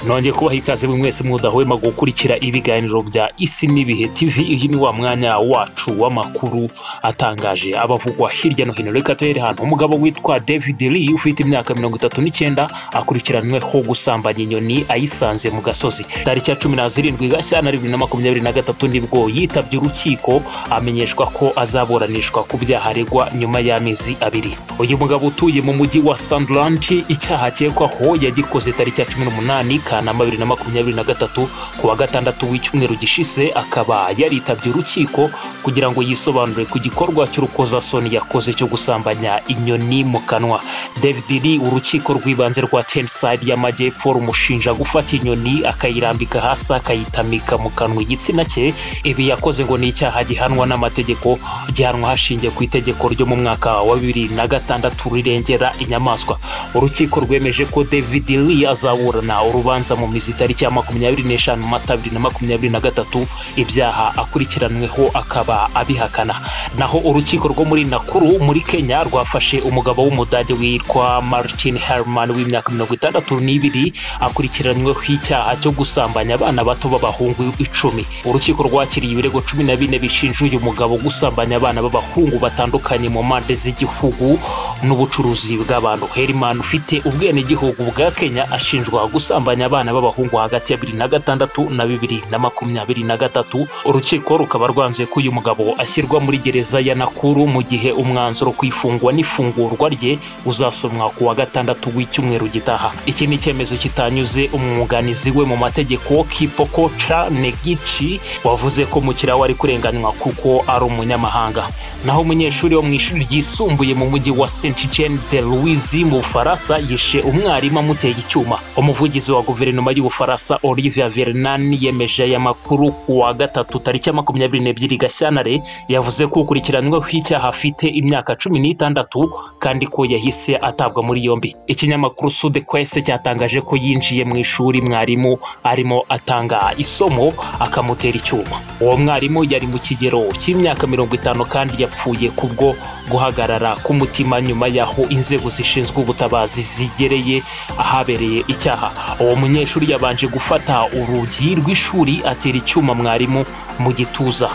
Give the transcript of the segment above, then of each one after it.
nongeye kubaha ikaze buri mwese mudahwema gukurikira ibiganiro bya isi n'ibihe tv iyi ni wa mwanya wacu w'amakuru atangaje abavugwa hirya no hino reka tuhere ahantu umugabo witwa david lee ufite imyaka mirongo itatu n'icyenda akurikiranweho gusambanya inyoni ayisanze mu gasozi tariki ya cumi na zirindwi gashyana bibiri na makumyabiri na gatatu nibwo yitabye urukiko amenyeshwa ko azaburanishwa ku byaha aregwa nyuma y'amezi abiri uyu mugabo utuye mu mujyi wa sandland icyaha akekwaho yagikoze tariki ya cumi n'umunani Kanama bibiri na makumyabiri na gatatu ku wa gatandatu w'icyumweru gishize akaba yaritabye urukiko kugira ngo yisobanure ku gikorwa cy'urukozasoni yakoze cyo gusambanya inyoni mu kanwa david lee urukiko rw'ibanze rwa tenside y'amajyepfo rumushinja gufata inyoni akayirambika hasi akayitamika mu kanwa igitsina cye ibi yakoze ngo ni icyaha gihanwa n'amategeko gihanwa hashingiye ku itegeko ryo mu mwaka wa bibiri na gatandatu rirengera inyamaswa urukiko rwemeje ko david lee azaburana urubanza urubanza mu mizi itariki ya makumyabiri n'eshanu mata bibiri na makumyabiri na gatatu ibyaha akurikiranweho akaba abihakana naho urukiko rwo muri nakuru muri kenya rwafashe umugabo w'umudage witwa martin herman w'imyaka mirongo itandatu n'ibiri akurikiranweho icyaha cyo gusambanya abana bato b'abahungu icumi urukiko rwakiriye ibirego cumi na bine bishinja uyu mugabo gusambanya abana b'abahungu batandukanye mu mpande z'igihugu n'ubucuruzi bw'abantu herman ufite ubwenegihugu bwa kenya ashinjwa gusambanya abana b'abahungu hagati ya bibiri na gatandatu na bibiri na makumyabiri na gatatu urukiko rukaba rwanzuye ko uyu mugabo ashyirwa muri gereza ya nakuru mu gihe umwanzuro ku ifungwa n'ifungurwa rye uzasomwa ku wa gatandatu w'icyumweru gitaha iki ni icyemezo kitanyuze umwunganizi we mu mategeko kipoko ca negici wavuze ko mukiriya we ari kurenganywa kuko ari umunyamahanga naho umunyeshuri wo mu ishuri ryisumbuye mu mujyi wa st jean de louise mu bufaransa yishe umwarimu amuteye icyuma umuvugizi wa guverinoma y'ubufaransa olivier vernan yemeje aya makuru ku wa gatatu tariki ya makumyabiri n'ebyiri gashyantare yavuze ko ukurikiranyweho icyaha afite imyaka cumi n'itandatu kandi ko yahise atabwa muri yombi ikinyamakuru sude kwese cyatangaje ko yinjiye mu ishuri mwarimu arimo atanga isomo akamutera icyuma uwo mwarimu yari mu kigero cy'imyaka mirongo itanu kandi yapfuye kubwo guhagarara k'umutima nyuma y'aho inzego zishinzwe ubutabazi zigereye ahabereye icyaha uwo munyeshuri yabanje gufata urugi rw'ishuri atera icyuma mwarimu mu gituza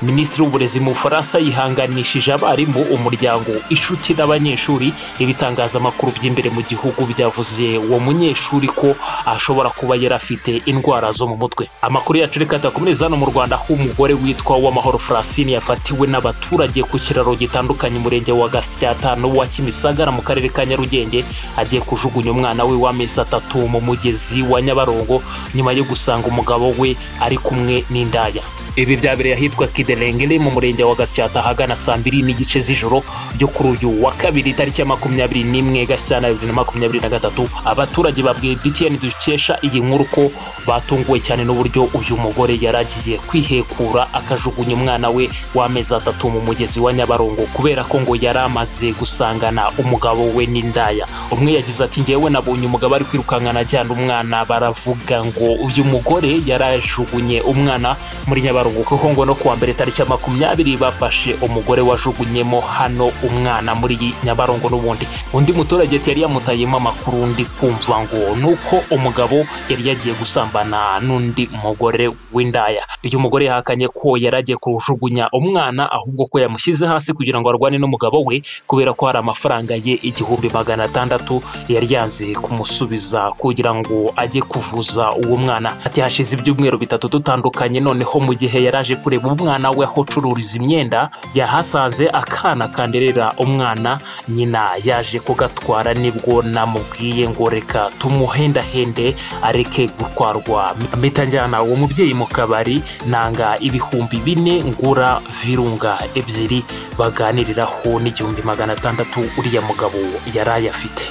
minisitiri w'uburezi mu bufaransa yihanganishije abarimu umuryango inshuti n'abanyeshuri ibitangazamakuru by'imbere mu gihugu byavuze uwo munyeshuri ko ashobora kuba yari afite indwara zo mu mutwe amakuru yacu reka tuyakomereze hano mu rwanda aho umugore witwa uwamahoro francine yafatiwe n'abaturage ku kiraro gitandukanye umurenge wa gasyatano wa kimisagara mu karere ka nyarugenge agiye kujugunya umwana we w'amezi atatu mu mugezi wa nyabarongo nyuma yo gusanga umugabo we ari kumwe n'indaya ibi byabereye ahitwa kiderengere mu murenge wa gasyata ahagana saa mbiri n'igice z'ijoro ryo kuri uyu wa kabiri tariki ya makumyabiri n'imwe gashyana bibiri na makumyabiri na gatatu abaturage babwiye btn dukesha iyi nkuru ko batunguwe cyane n'uburyo uyu mugore yari agiye kwihekura akajugunya umwana we w'amezi atatu mu mugezi wa nyabarongo kubera ko ngo yari amaze gusangana umugabo we n'indaya umwe yagize ati ngewe nabonye umugabo ari kwirukankana ajyana umwana baravuga ngo uyu mugore yari ajugunye umwana muri nyabarongo nyabarongo kuko ngo no kuwa mbere tariki ya makumyabiri bafashe umugore wajugunyemo hano umwana muri nyabarongo n'ubundi undi muturage yari yamutayemo amakuru ndi kumva ngo nuko umugabo yari yagiye gusambana n'undi mugore w'indaya uyu mugore yahakanye ko yari agiye kujugunya umwana ahubwo ko yamushyize hasi kugira ngo arwane n'umugabo we kubera ko hari amafaranga ye igihumbi magana atandatu yari yanze kumusubiza kugira ngo ajye kuvuza uwo mwana ati hashize ibyumweru bitatu dutandukanye noneho mu gihe gihe yaraje kureba umwana we aho acururiza imyenda yahasanze akana kanderera umwana nyina yaje kugatwara nibwo namubwiye ngo reka tumuhendahende areke gutwarwa mpita njyana uwo mubyeyi mu kabari nanga ibihumbi bine ngura virunga ebyiri baganiriraho n'igihumbi magana atandatu uriya mugabo yari ayafite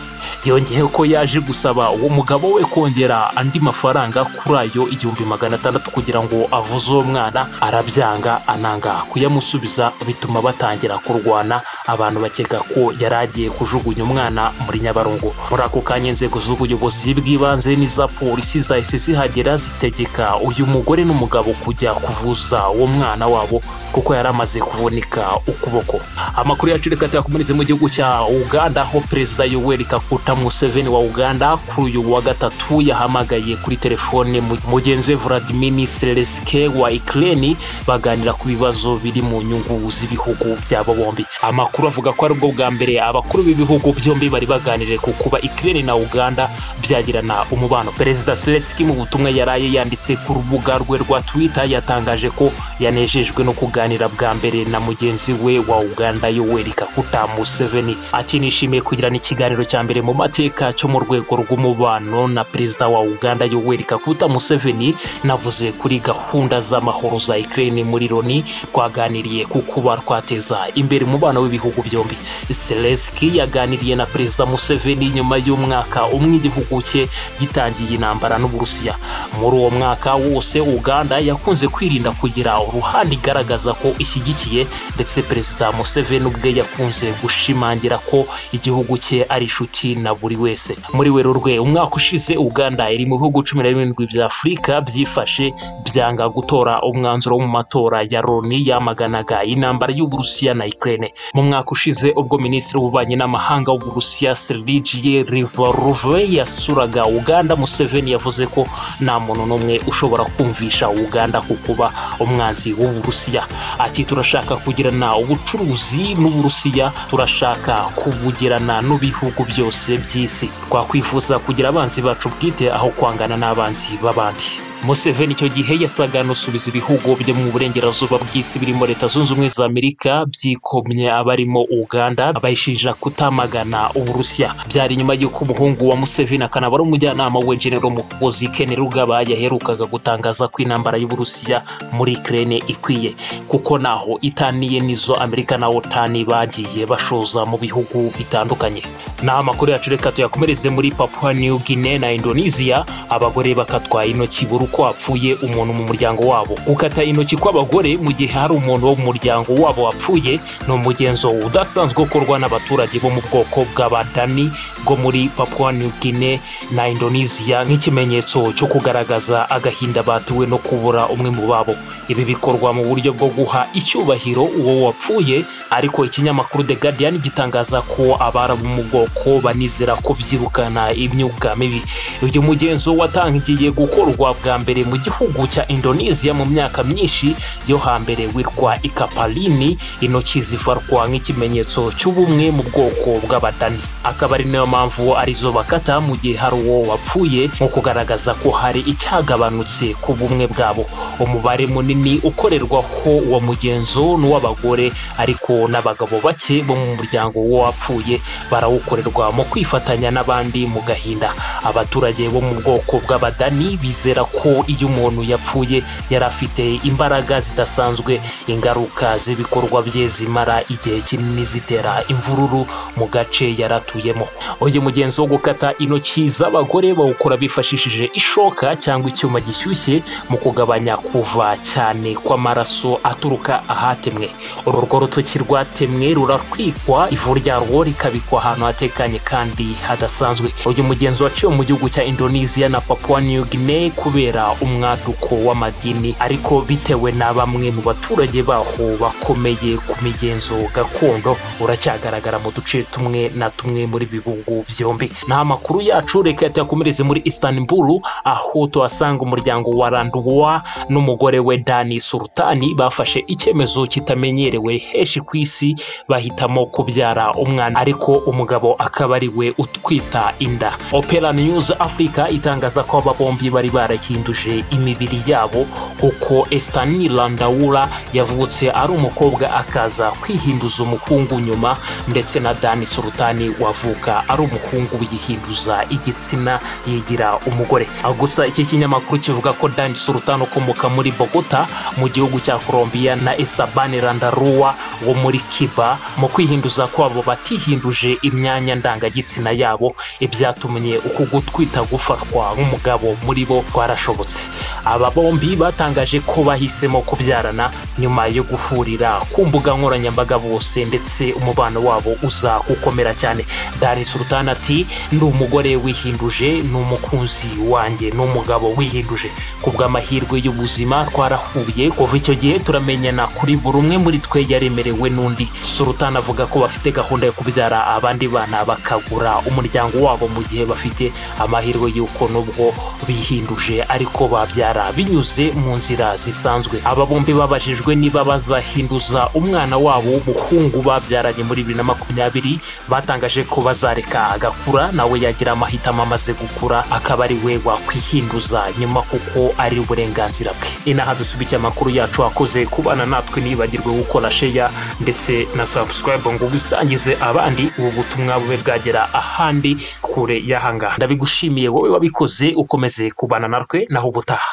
byongeyeho ko yaje gusaba uwo mugabo we kongera andi mafaranga kuri ayo igihumbi magana atandatu kugira ngo avuze uwo mwana arabyanga ananga kuyamusubiza bituma batangira kurwana abantu bakeka ko yari agiye kujugunya umwana muri nyabarongo muri ako kanya inzego z'ubuyobozi bw'ibanze n'iza polisi zahise zihagera zitegeka uyu mugore n'umugabo kujya kuvuza uwo mwana wabo kuko yari amaze kuvunika ukuboko amakuru yacu reka tuyakomereze mu gihugu cya uganda aho perezida yoweri kaguta museveni wa uganda kuri uyu wa gatatu yahamagaye kuri telefone mugenzi we vladimir selesike wa ikireni baganira ku bibazo biri mu nyungu z'ibihugu byabo bombi amakuru avuga ko ari ubwo bwa mbere abakuru b'ibihugu byombi bari baganiriye ku kuba ikireni na uganda byagirana umubano perezida selesike mu butumwa yaraye yanditse ku rubuga rwe rwa twita yatangaje ko yanejejwe no kuganira bwa mbere na mugenzi we wa uganda yoweri kaguta museveni ati nishimiye kugirana ikiganiro cya mbere mu mateka cyo mu rwego rw'umubano na perezida wa uganda yoweri kaguta museveni navuze kuri gahunda z'amahoro za ikireni muri loni twaganiriye ku kuba twateza imbere umubano w'ibihugu byombi selesiki yaganiriye na perezida museveni nyuma y'umwaka umwe igihugu cye gitangiye intambara n'uburusiya muri uwo mwaka wose uganda yakunze kwirinda kugira uruhande igaragaza ko ishyigikiye ndetse perezida museveni ubwe yakunze gushimangira ko igihugu cye ari inshuti na buri wese muri werurwe umwaka ushize uganda iri mu bihugu cumi na birindwi bya afurika byifashe byanga gutora umwanzuro wo mu matora ya loni yamaganaga intambara y'uburusiya na ikirere mu mwaka ushize ubwo minisitiri w'ububanyi n'amahanga w'uburusiya serigiye rivaruve yasuraga uganda museveni yavuze ko nta muntu n'umwe ushobora kumvisha uganda ku kuba umwanzi w'uburusiya ati turashaka kugirana ubucuruzi n'uburusiya turashaka kubugirana n'ibihugu byose by'isi twakwifuza kugira abanzi bacu bwite aho kwangana n'abanzi b'abandi museveni icyo gihe yasaga n'usubiza ibihugu byo mu burengerazuba bw'isi birimo leta zunze ubumwe za amerika byikomye abarimo uganda bayishinja kutamagana uburusiya byari nyuma y'uko umuhungu wa museveni akanaba ari umujyanama we genero mukozi kene rugaba yaherukaga gutangaza ko intambara y'uburusiya muri kirene ikwiye kuko naho itaniye n'izo amerika na otani bagiye bashoza mu bihugu bitandukanye ni amakuru yacu reka tuyakomereze muri papua new guinea na indonesia abagore bakatwa intoki buri uko wapfuye umuntu mu muryango wabo gukata intoki kw'abagore mu gihe hari umuntu wo mu muryango wabo wapfuye ni umugenzo udasanzwe ukorwa n'abaturage bo mu bwoko bw'abadani bwo muri papua new guinea na indonesia nk'ikimenyetso cyo kugaragaza agahinda batiwe no kubura umwe mu babo ibi bikorwa mu buryo bwo guha icyubahiro uwo wapfuye ariko ikinyamakuru the guardian gitangaza ko abarabu mu bwoko banizera ko byirukana imyuga mibi uyu mugenzo watangiye gukorwa bwa mbere mu gihugu cya indonesia mu myaka myinshi yo hambere witwa ikapalini intoki zifarwa nk'ikimenyetso cy'ubumwe mu bwoko bw'abadani akaba ari nayo mpamvu arizo bakata mu gihe hari uwo wapfuye nko kugaragaza ko hari icyagabanutse ku bumwe bwabo umubare munini ukorerwaho uwo mugenzo n'uw'abagore ariko n'abagabo bake bo mu muryango w'uwapfuye barawukorerwa mu kwifatanya n'abandi mu gahinda abaturage bo mu bwoko bw'abadani bizera ko iyo umuntu yapfuye yari afite imbaraga zidasanzwe ingaruka z'ibikorwa bye zimara igihe kinini zitera imvururu mu gace yari atuyemo uyu mugenzi wo gukata intoki z'abagore bawukora bifashishije ishoka cyangwa icyuma gishyushye mu kugabanya kuva cyane kw'amaraso aturuka ahatemwe uru rwo rutoki rwatemwe ruratwikwa ivu ryarwo rikabikwa ahantu hatekanye kandi hadasanzwe uyu mugenzi waciwe mu gihugu cya indonesia na papua new guinea kubera umwaduko w'amadini ariko bitewe na bamwe mu baturage baho bakomeye ku migenzo gakondo uracyagaragara mu duce tumwe na tumwe muri bihugu byombi ni amakuru yacu reka tuyakomereze muri istanbul aho tuhasanga umuryango wa randuwa n'umugore we dani sultani bafashe icyemezo kitamenyerewe henshi ku isi bahitamo kubyara umwana ariko umugabo akaba ari we utwita inda opera news africa itangaza ko aba bombi bari barahinduje imibiri yabo kuko estani landawura yavutse ari umukobwa akaza kwihinduza umuhungu nyuma ndetse na dani sultani wavuka ari umuhungu yihinduza igitsina yigira umugore gusa iki kinyamakuru kivuga ko dani sultani ukomoka muri bogota mu gihugu cya colombia na estabani landarua wo muri kiba mu kwihinduza kwabo batihinduje imyanya ndangagitsina yabo ibyatumye uku gutwita gufatwa nk'umugabo muri bo kwarashobora byashobotse aba bombi batangaje ko bahisemo kubyarana nyuma yo guhurira ku mbuga nkoranyambaga bose ndetse umubano wabo uza gukomera cyane dari sultan ati ndi umugore wihinduje ni umukunzi wanjye ni umugabo wihinduje ku bw'amahirwe y'ubuzima twarahuye kuva icyo gihe turamenyana kuri buri umwe muri twe yaremerewe n'undi sultan avuga ko bafite gahunda yo kubyara abandi bana bakagura umuryango wabo mu gihe bafite amahirwe y'uko nubwo bihinduje ariko babyara binyuze mu nzira zisanzwe aba bombi babajijwe niba bazahinduza umwana wabo w'umuhungu babyaranye muri bibiri na makumyabiri batangaje ko bazareka agakura nawe yagira amahitamo amaze gukura akaba ari we wakwihinduza nyuma kuko ari uburenganzira bwe inaha dusubikiye amakuru yacu akoze kubana natwe ntibagirwe gukora sheya ndetse na sabusikarayibu ngo ubisangize abandi ubu butumwa bube bwagera ahandi kure y'ahangaha ndabigushimiye wowe wabikoze ukomeze kubana natwe naho ubutaha